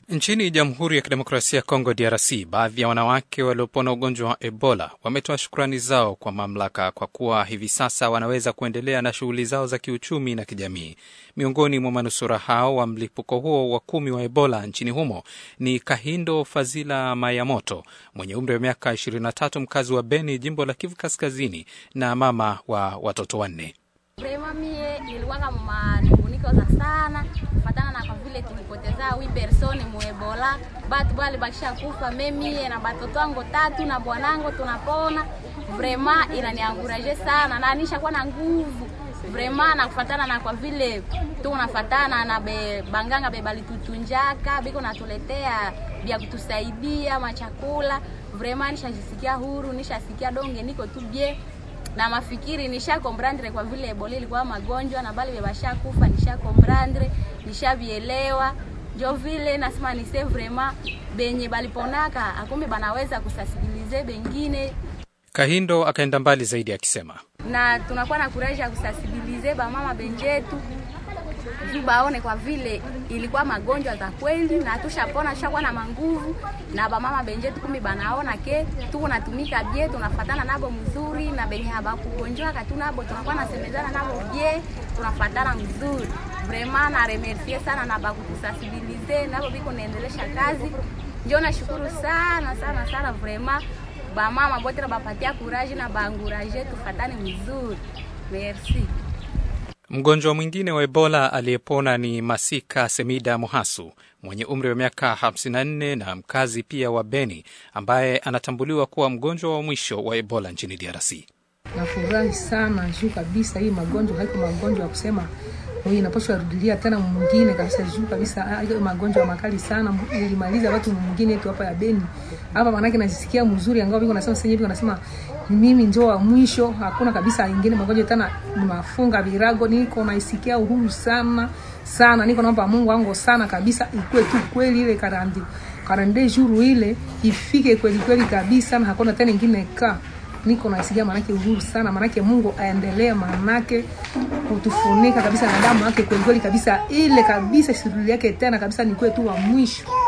Nchini Jamhuri ya Kidemokrasia ya Kongo, DRC, baadhi ya wanawake waliopona ugonjwa wa Ebola wametoa shukrani zao kwa mamlaka kwa kuwa hivi sasa wanaweza kuendelea na shughuli zao za kiuchumi na kijamii. Miongoni mwa manusura hao wa mlipuko huo wa kumi wa Ebola nchini humo ni Kahindo Fazila Mayamoto mwenye umri wa miaka 23, mkazi wa Beni, jimbo la Kivu Kaskazini, na mama wa watoto wanne. Vrema mie nilikuwanga manunguniko za sana fatana na kwa vile tulipoteza wi persone muebola batu bali bakisha kufa memie na batoto wangu tatu na bwanangu tunapona. Vrema inanianguraje sana na nishakuwa na nguvu vrema na kufatana na kwa vile tu unafatana na be, banganga be balitutunjaka biko natuletea vya kutusaidia machakula. Vrema nishajisikia huru, nishasikia donge niko tu bie na mafikiri nisha komprendre kwa vile Ebola ilikuwa magonjwa na bali bebasha kufa, nisha komprendre nishavielewa, njo vile nasema nise vraiment benye baliponaka akumbe banaweza kusasibilize bengine. Kahindo akaenda mbali zaidi akisema, na tunakuwa na kuraji ya kusasibilize bamama benjetu juu baone kwa vile ilikuwa magonjwa za kweli na tushapona, tushakuwa na manguvu na bamama benjetu kumi banaona ke tuko natumika bie, tunafatana nabo mzuri na benye habakugonjwaka tu nabo tunakuwa nasemezana nabo bie, tunafatana mzuri vraiment. Na remercie sana na bakutusasibilize nabo biko naendelesha kazi, njo nashukuru sana sana sana vraiment bamama bote na bapatia kuraji na baanguraje tufatane mzuri, merci. Mgonjwa mwingine wa Ebola aliyepona ni Masika Semida Mohasu mwenye umri wa miaka 54 na mkazi pia wa Beni ambaye anatambuliwa kuwa mgonjwa wa mwisho wa Ebola nchini DRC. Nafurahi sana juu kabisa, hii magonjwa haiko magonjwa ya kusema inapaswa rudilia tena mwingine kabisa, juu kabisa hiyo magonjwa makali sana, ilimaliza watu mwingine tu hapa ya Beni hapa, manake najisikia mzuri, angao biko nasema sasa hivi nasema mimi ndio wa mwisho, hakuna kabisa ingine magonjwa tena, nimafunga virago, niko naisikia uhuru sana sana, niko naomba Mungu wangu sana kabisa, ikue tu kweli ile karandi karande juru ile ifike kweli kweli kabisa, na hakuna tena ingine ka niko naisikia manake uhuru sana, manake Mungu aendelee, manake kutufunika kabisa na damu yake kweli kweli kabisa, ile kabisa siruli yake tena kabisa, ni kwetu wa mwisho